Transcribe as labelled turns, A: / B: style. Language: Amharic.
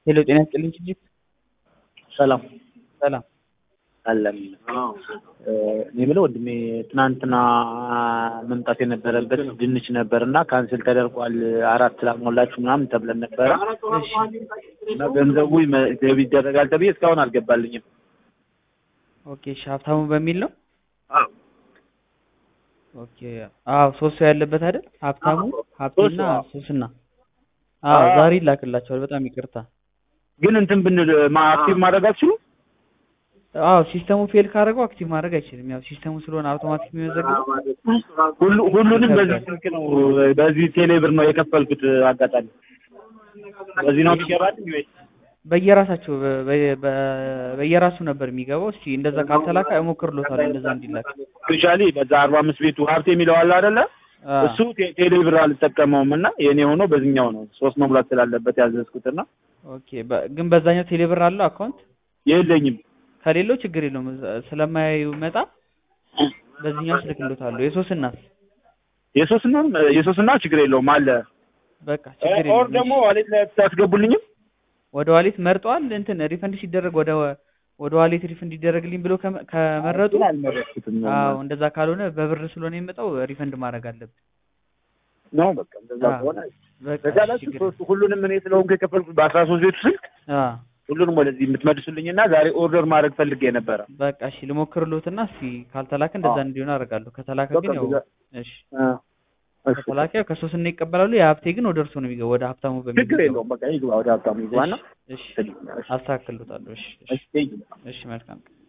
A: ሄሎ ጤና ይስጥልኝ ችጅት
B: ሰላም
A: ሰላም
B: አለም እኔ የምለው ወንድሜ ትናንትና መምጣት የነበረበት ድንች ነበር እና ካንስል ተደርጓል። አራት ላሞላችሁ ምናምን ተብለን ነበረ
A: እሺ
B: እና ገንዘቡ ይመ- ገቢ ይደረጋል ተብዬ እስካሁን አልገባልኝም።
A: ኦኬ እሺ ሀብታሙ በሚል ነው ኦኬ አዎ ሶስት ሰው ያለበት አይደል ሀብታሙ ሀብቴና
B: ሶስት ሰው።
A: ሶስና አዎ
B: አዎ።
A: ዛሬ ይላክላቸዋል በጣም ይቅርታ
B: ግን እንትን ብንል ማ- አክቲቭ ማድረግ አትችሉም?
A: አዎ ሲስተሙ ፌል ካደረገው አክቲቭ ማድረግ አይችልም ያው ሲስተሙ ስለሆነ አውቶማቲክ የሚመዘግበው
B: ሁሉ ሁሉንም በዚህ ስልክ ነው በዚህ ቴሌብር ነው የከፈልኩት። አጋጣሚ በዚህ ነው የሚገባልኝ ወይ?
A: በየራሳቸው በ- በ- በ- በየራሱ ነበር የሚገባው እስኪ እንደዛ ካልተላከ እሞክርሎታለሁ እንደዛ እንዲላክ
B: ስፔሻሊ በዛ አርባ አምስት ቤቱ ሀብቴ የሚለው አለ አይደለ?
A: አ፣
B: እሱ ቴ- ቴሌብር አልጠቀመውም እና የኔ ሆኖ በዚህኛው ነው ሶስት መሙላት ስላለበት ያዘዝኩትና
A: ኦኬ በ- ግን በዛኛው ቴሌብር አለው አካውንት
B: የለኝም።
A: ከሌለው ችግር የለውም እዛ- ስለማያዩ መጣ በዚህኛው ስልክሎታለሁ የሶስናስ
B: የሶስና የሶስና ችግር የለውም አለ
A: በቃ ችግር
B: ኦር
A: የለውም
B: ደግሞ ዋሌት ላይ ታስገቡልኝም
A: ወደ ዋሌት መርጠዋል እንትን ሪፈንድ ሲደረግ ወደ ወደ ዋሌት ሪፈንድ ይደረግልኝ ብሎ ከመ- ከመረጡ
B: አልመረጥኩትም
A: አዎ እንደዛ ካልሆነ በብር ስለሆነ የሚመጣው ሪፈንድ ማድረግ አለብን
B: ነው በቃ እንደዛ
A: አዎ።
B: ከሆነ
A: በቃ
B: በዛ ላይ
A: ችግር
B: ሶስቱ ሁሉንም እኔ ስለሆንኩ የከፈልኩት በአስራ ሶስት ቤቱ ስልክ
A: አ
B: ሁሉንም ወደዚህ የምትመልሱልኝና ዛሬ ኦርደር ማድረግ ፈልጌ ነበረ።
A: በቃ እሺ ልሞክርሎትና እስኪ ካልተላከ እንደዛ
B: አዎ።
A: እንዲሆን አደርጋለሁ ከተላከ
B: በቃ
A: ግን ያው
B: እንደዛ-
A: እሺ
B: አ፣ እሺ።
A: ከተላከ ያው ከሶስና ይቀበላሉ የሀብቴ ግን ወደ እርሶ ነው የሚገባው ወደ ሀብታሙ በሚል
B: ችግር የለውም በቃ ይግባ ወደ ሀብታሙ ይግባና
A: እሺ እሺ አስተካክሎታለሁ እሺ እሺ
B: እሺ
A: እሺ መልካም